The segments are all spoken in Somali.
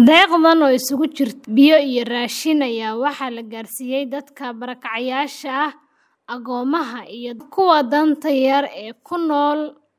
Deeqdan oo isugu jirta biyo iyo raashin ayaa waxaa la gaarsiiyay dadka barakacayaasha ah, agoomaha, iyo kuwa danta yar ee ku nool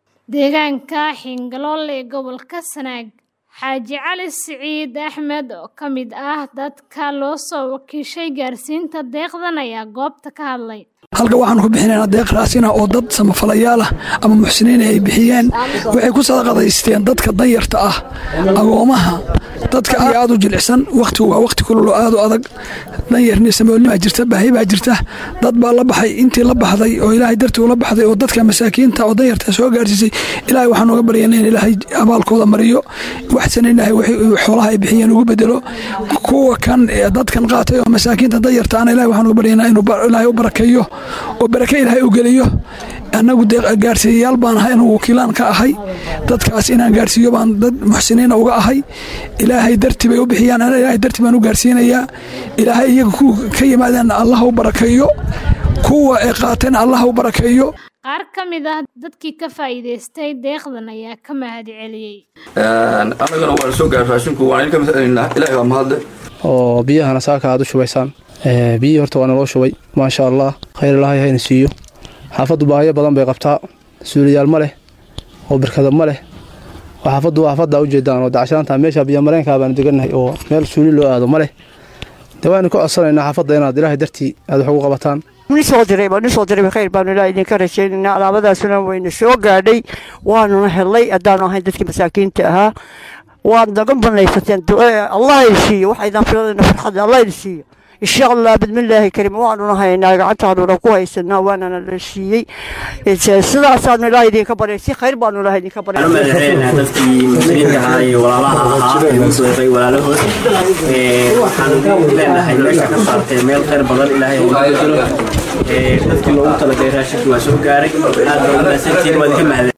deegaanka Hingalole ee gobolka Sanaag. Xaaji Cali Siciid Axmed, oo ka mid ah dadka loo soo wakiishay gaarsiinta deeqdan, ayaa goobta ka hadlay. halka waxaan ku bixinaynaa deeq raasina oo dad samafalayaal ah ama muxsiniin ay bixiyeen waxay ku sadaqadaysteen dadka danyarta ah agoomaha dadka aad u jilicsan wakhtigu waa wakhti kulul oo aad u adag danyarni samoolnimaa jirta baahi baa jirta dad baa la baxay intii la baxday oo ilaahay dartii ula baxday oo dadka masaakiinta oo danyarta soo gaarsiisay ilaahay waxaan uga baryanay in ilaahay abaalkooda mariyo waxsan ilaahay xoolaha ay bixiyeen ugu bedelo kuwa kan dadkan qaatay oo masaakiinta danyarta ana ilaahay waxaan uga baryanaa inuu ilaahay u barakeeyo oo barake ilaahay u geliyo annagu gaarsiiyayaal baan ahay anugu wakiilaan ka ahay dadkaas inaan gaarsiiyo baan dad muxsiniina uga ahay ilaahay darti bay u bixiyaan ana ilaahay darti baan u gaarsiinayaa ilaahay iyaga ku ka yimaadeen allah u barakeeyo kuwa ay qaateen allah u barakeeyo Qaar ka mid ah dadkii ka faa'iidaystay deeqdan ayaa ka mahad celiyey. annagana waa la soo gaaray raashinku waan idinka masalinaa ilaahay baa mahadle oo biyahana saaka aad u shubaysaan biyihii horta waa naloo shubay maasha allah khayr ilaahay hayna siiyo xaafaddu baahiyo badan bay qabtaa suuliyaal ma leh oo barkada ma leh oo xaafaddu waa xaafaddaa u jeedaan oo dacshanaanta meesha biyomareenkaa baanu degannahay oo meel suuli loo aado ma leh dee waanu ka codsanaynaa xaafadda inaad ilaahay dartii aad wax ugu qabataan nisoo diray baa nisoo diray khayr baanu ilaahay idinka rajaynaynaa alaabadaasuna wayna soo gaadhay waanuna helay haddaanu ahayn dadkii masaakiinta ahaa waad naga banaysateen allah idin siiyo waxaydaan filadayna farxadda allah idin siiyo insha allah bidmillaahi kariim waanuna haynaa gacantaanuna ku haysanaa waanana la siiyey sidaasaanu ilaahay idinka baryay si khayr baanu ilaahay idinka baryay madaxweynaha dadkii muslimiinta ahaa iyo walaalaha ahaa ee muslimiintay walaalahood waxaan leenahay meesha ka saartay meel khayr badan ilaahay ugu bedelo dadkii loogu talagalay raashinkii waa soo gaaray aad baa u mahadsantihiin waa idinka mahadsan